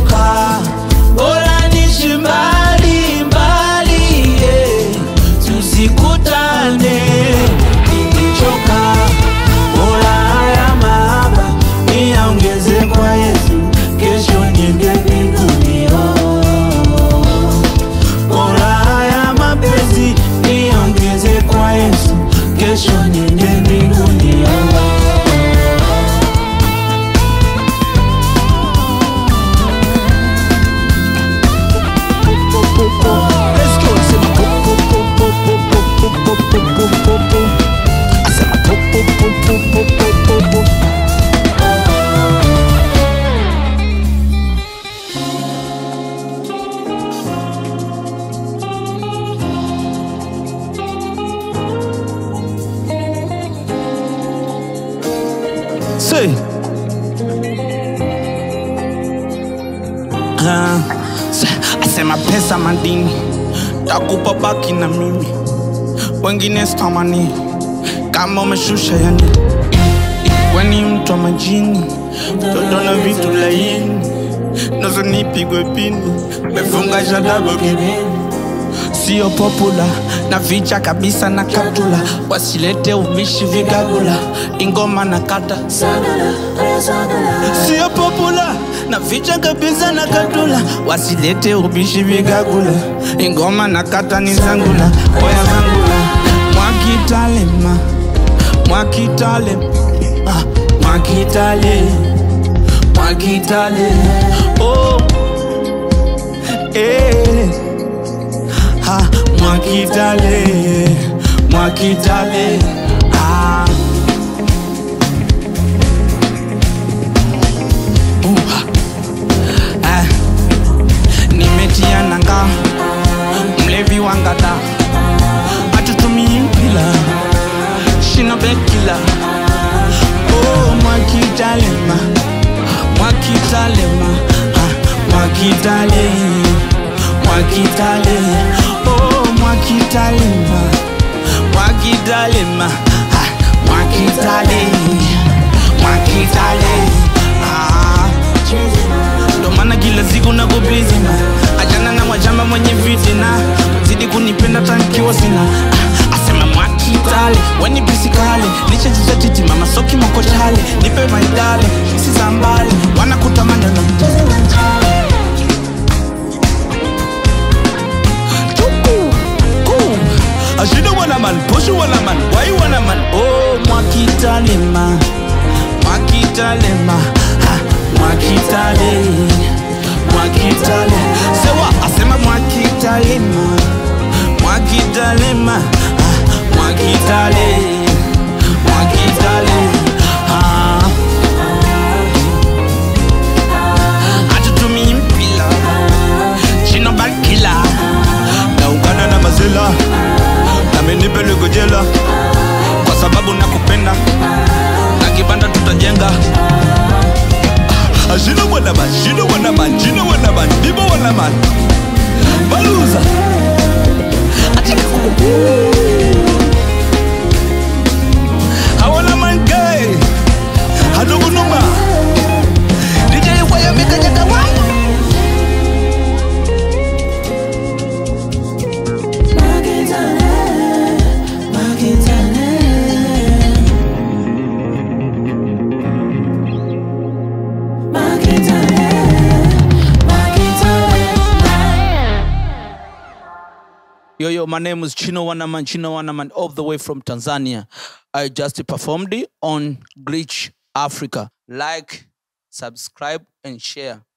nimechoka, bora nishi mbali mbali, yeah. tusikutane. Nimechoka, bora haya mahaba niyaongeze kwa Yesu, kesho niende mbinguni. oh. Bora haya mapenzi niongeze kwa Yesu, kesho niende mbinguni. oh. Let's go. Sema po, po, po, po, po, po, po, po, po, po, po. Sema po, po, po, po, po, po, po, po. Say. Ah, sa- asema pesa madini takupa baki na mimi wengine stamani kama umeshusha yani weni mtu wa majini toto na vitu laini nazo nipigwe pini mefunga shadabu kibini sio popula na vicha kabisa na katula wasilete ubishi vigagula ingoma na kata sio popula na vicha kabisa na katula wasilete ubishi vigagula ingoma na kata ni zangula oya zangula mwakitalema mwakitale ah, mwakitale mwakitale oh. eh. ha, mwakitale mwakitale ah. Uha. Ah. nimetia nanga mlevi wangada atutumii mpila shina bekila oh, mwakitalema mwakitalema ah, mwakitale mwakitale oh, mwakitalema mwakitalema ah, mwakitale mwakitale ah. Ndo maana kila siku nako busy na achana na mwachamba mwenye fitina zidi kunipenda tankiwa sina Ah, asema mwakitale weni pisikale lichezizatiti mama soki mokochale nipe maidale hisi za mbali wanakutamanda na Chuku, ku. Ashida wana man, poshu wana man, wai wana man Oh, mwakitalema Mwakitalema ha, Mwakitale Mwakitale Sewa, asema mwakitalema Mwakitalema ha, Mwakitale Mwakitale ha. Atutumii mpila Chino bakila Naungana na mazela Namenipeleko jela Kwa sababu nakupenda Na kibanda tutajenga Ashino wana man, shino wana man, jino wana man, dibo wana man Baluza Achika Hawana man gay Hadogo numa DJ waya mika jaka wangu Yo, yo, my name is Chino Wanaman, Chino Wanaman, all the way from Tanzania. I just performed it on Glitch Africa. Like, subscribe, and share.